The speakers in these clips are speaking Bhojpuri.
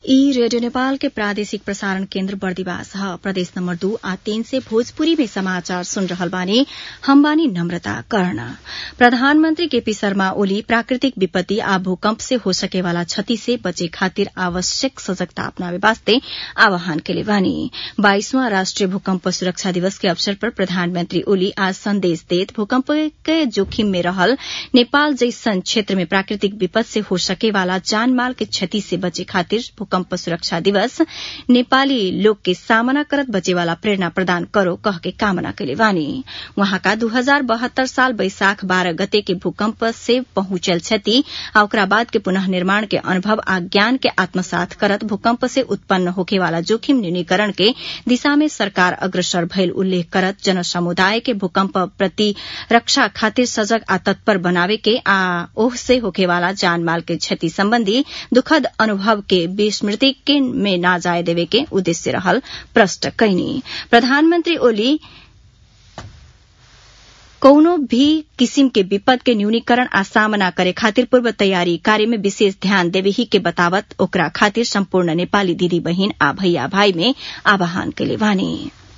ई रेडियो नेपाल के प्रादेशिक प्रसारण केन्द्र बर्दिवास ह प्रदेश नम्बर दू आ तीन से भोजपुरी में समाचार सुन रहल बानी हम बानी नम्रता कर्ण प्रधानमन्त्री केपी शर्मा ओली प्राकृतिक विपत्ति आ भूकम्प से हो सके वाला क्षति से बचे खातिर आवश्यक सजगता अपनावे वास्ते आह्वान केले बानी बाइसवां राष्ट्रिय भूकम्प सुरक्षा दिवस के अवसर पर प्रधानमन्त्री ओली आज संदेश देत भूकम्प के जोखिम में रहल नेपाल जैसन क्षेत्र में प्राकृतिक विपद से हो सके वाला जानमाल के क्षति से बचे खातिर भूकम्प सुरक्षा दिवस नेपाली लोग के सामना करत बचेवाला प्रेरणा प्रदान करो कह के कामना कैले बानी वहाँका दू हजार बहत्तर साल बैशाख बाह्र गते के भूकम्प से पहुंचल क्षति आ ओकरा बाद के पुनः निर्माण के अनुभव आ ज्ञान के आत्मसात करत भूकम्प से उत्पन्न होखेवाला जोखिम न्यूनीकरण के दिशा में सरकार अग्रसर भइल उल्लेख करत जन समुदाय के भूकम्प प्रति रक्षा खातिर सजग आ तत्पर बनावे के आ ओह से होखेवाला जानमाल के क्षति सम्बन्धी दुखद अनुभव के विस्मृति के में ना जाए देवे के उद्देश्य रहल प्रष्ट कैनी प्रधानमन्त्री ओली कौनो भी किसिम के विपद के न्यूनीकरण आ सामना करे खातिर पूर्व तैयारी कार्य में विशेष ध्यान देवे ही के बतावत ओकरा खातिर सम्पूर्ण नेपाली दिदी बहिन आ भैया भाई में आह्वान कैले बानी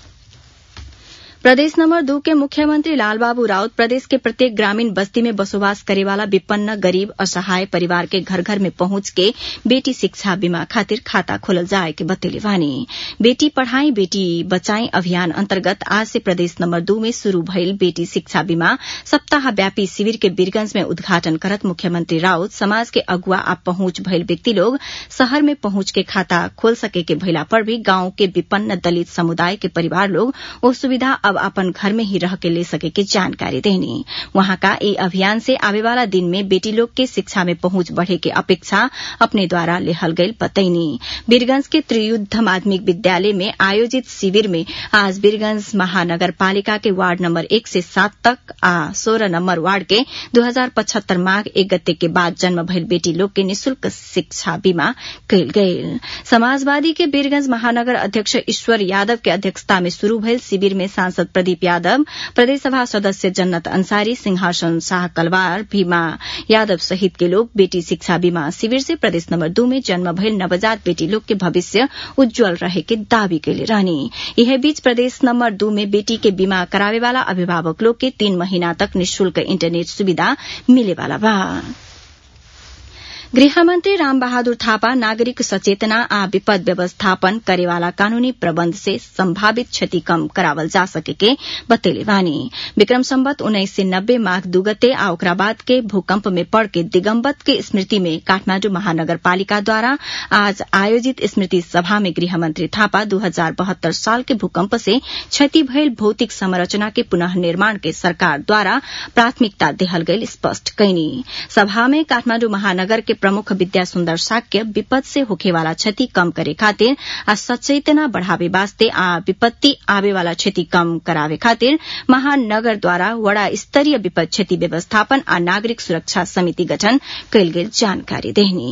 प्रदेश नम्बर दू के मुख्यमंत्री लालबाबू राउत प्रदेश के प्रत्येक ग्रामीण बस्ती में बसोबास करेवाला विपन्न गरीब असहाय परिवार के घर घर में पहुंच के बेटी शिक्षा बीमा खातिर खाता खोलल जाए के बतेले बानी बेटी पढ़ाई बेटी बचाई अभियान अन्तर्गत आज से प्रदेश नम्बर दू में शुरू भइल बेटी शिक्षा बीमा सप्ताहव्यापी शिविर के वीरगंज में उद्घाटन करत मुख्यमंत्री राउत समाज के अगुआ आ पहुंच भइल व्यक्ति लोग शहर में पहुंच के खाता खोल सके के भइला पर भी गांव के विपन्न दलित समुदाय के परिवार लोग ओ सुविधा अब अपन घर में ही रह के ले सके के जानकारी देनी वहां का ई अभियान से आवे वाला दिन में बेटी लोग के शिक्षा में पहुंच बढ़े के अपेक्षा अपने द्वारा लेहल गई बतैनी बीरगंज के त्रियुद्ध माध्यमिक विद्यालय में आयोजित शिविर में आज बीरगंज महानगर पालिका के वार्ड नंबर एक से सात तक आ सोलह नंबर वार्ड के दो हजार पचहत्तर माघ एक गते के बाद जन्म भइल बेटी लोग के निशुल्क शिक्षा बीमा कयल गयल समाजवादी के बीरगंज महानगर अध्यक्ष ईश्वर यादव के अध्यक्षता में शुरू भइल शिविर में सांसद प्रदीप यादव प्रदेशसभा सदस्य जन्नत अंसारी सिंहासन शाह कलवार भीमा यादव सहित के लोग बेटी शिक्षा बीमा शिविर से प्रदेश नंबर दू में जन्म भइल नवजात बेटी लोग के भविष्य उज्जवल रहे के दावी कैले रहनी यह बीच प्रदेश नंबर दू में बेटी के बीमा करावे वाला अभिभावक लोग के तीन महीना तक निशुल्क इंटरनेट सुविधा मिले वाला बा गृहमन्त्री रामबहादुर थापा नागरिक सचेतना आ विपद व्यवस्थापन करेवाला कानूनी प्रबन्ध से संभावित क्षति कम करावल जा सके के बतेले बानी विक्रम सम्बत उन्नाइस सय नब्बे माघ दुगते आ ओकरा बाद के भूकम्प में पड़ के दिगम्बत के स्मृति में काठमाण्डु महानगरपालिकाद्वारा आज आयोजित स्मृति सभा में गृहमन्त्री थापा दू हजार बहत्तर साल के भूकम्प से क्षति भइल भौतिक संरचना के पुनः निर्माण के सरकारद्वारा प्राथमिकता देहल गई स्पष्ट कैनी सभा में काठमाण्डु महानगर के प्रमुख विद्या सुन्दर साक्य विपद से होखेवाला क्षति कम करे खातिर आ सचेतना बढ़ावे वास्ते आ विपत्ति आवे वाला क्षति कम करावे खातिर महानगर द्वारा वड़ा स्तरीय विपद क्षति व्यवस्थापन आ नागरिक सुरक्षा समिति गठन कयल गेल जानकारी देहनी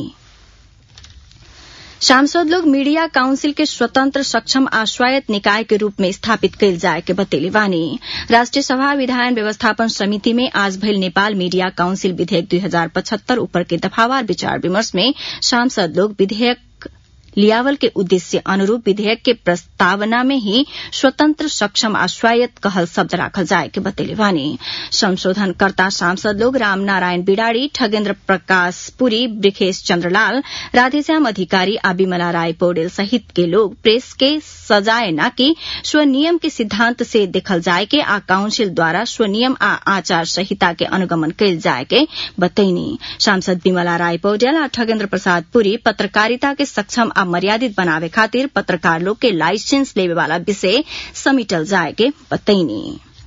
सांसद लोग मीडिया काउंसिल के स्वतंत्र सक्षम आ स्वायत्त निकाय के रूप में स्थापित कयल जाय के बतेले बानी राष्ट्रिय सभा विधायन व्यवस्थापन समिति में आज भइल नेपाल मीडिया काउंसिल विधेयक दुई हजार पचहत्तर ऊपर के दफावार विचार विमर्श में सांसद लोग विधेयक लियावल के उद्देश्य अनुरूप विधेयक के प्रस्तावना में ही स्वतंत्र सक्षम आ स्वायत्त कहल शब्द राखल जाए के बतेले बानी संशोधनकर्ता सांसद लोग राम नारायण बिडाड़ी ठगेन्द्र प्रकाश पुरी ब्रिखेश चन्द्रलाल राधेश्याम अधिकारी आ विमला राय पौडेल सहित के लोग प्रेस के सजाए न कि स्वनियम के सिद्धांत से देखल जाए के आ काउंसिल द्वारा स्वनियम आ आचार संहिता के अनुगमन कयल जाए के बतैनी सांसद विमला राय पौडेल आ ठगेन्द्र प्रसाद पुरी पत्रकारिता के सक्षम आ मर्यादित बनावे खातिर पत्रकार लोग के लाइसेंस लेवे वाला विषय समेटल जाए के बतैनी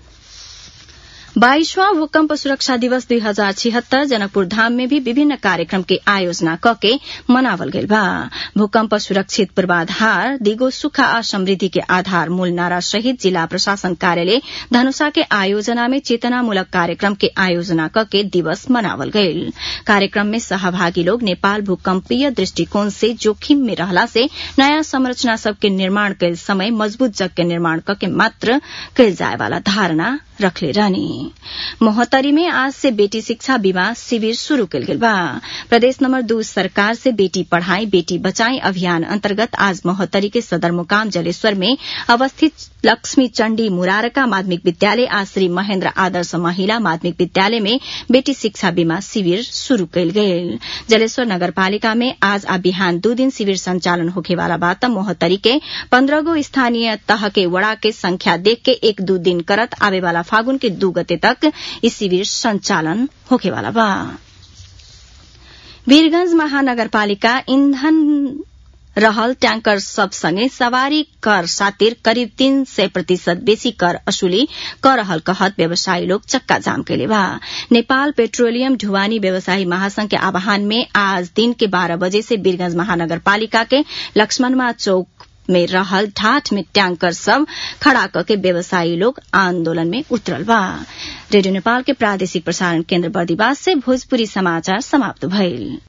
बाईसवां भूकंप सुरक्षा दिवस दुई हजार छिहत्तर जनकपुर धाम में भी विभिन्न कार्यक्रम के आयोजना कके मनावल गईल बा भूकंप सुरक्षित पूर्वाधार दिगो सुख आ समृद्धि के आधार मूल नारा सहित जिला प्रशासन कार्यालय धनुषा के आयोजना में चेतनामूलक कार्यक्रम के आयोजना कके दिवस मनावल गईल कार्यक्रम में सहभागी लोग नेपाल भूकंपीय दृष्टिकोण से जोखिम में रहला से नयाँ संरचना सबके निर्माण कैल समय मजबूत जग के निर्माण कके मात्र कैल जाए वाला धारणा रखले रहनी मोहतरी में आज से बेटी शिक्षा बीमा शिविर शुरू कल गेल बा प्रदेश नंबर दू सरकार से बेटी पढ़ाई बेटी बचाई अभियान अंतर्गत आज मोहतरी के सदर मुकाम जलेश्वर में अवस्थित लक्ष्मी चण्डी मुरारका माध्यमिक विद्यालय आज श्री महेन्द्र आदर्श महिला माध्यमिक विद्यालय में बेटी शिक्षा बीमा शिविर शुरू कयल गेल जलेश्वर नगरपालिका में आज आ बिहान दू दिन शिविर संचालन होखेवाला बात मोहतरी के पन्द्रह गो स्थानीय तह के वड़ा के संख्या देख के एक दू दिन करत आवे वाला फागुन के दू गते तक इस शिविर संचालन होखेवाला बा वीरगंज महानगरपालिका ईंधन रहल ट्याङ्कर सबसँगै सवारी कर सातिर करिब तीन सय प्रतिशत बेसी कर असुली कर रहल कहत व्यवसायी लोग चक्का जाम कैले बा नेपाल पेट्रोलियम ढुवानी व्यवसायी महासंघ के आह्वान में आज दिन के बारह बजे से वीरगंज महानगरपालिका के लक्ष्मणमा चौक में रहल ढाठ में टैंकर सब खड़ा करके व्यवसायी लोग आंदोलन में उतरल बा रेडियो नेपाल के प्रादेशिक प्रसारण केन्द्र बर्दिवास से भोजपुरी समाचार समाप्त भइल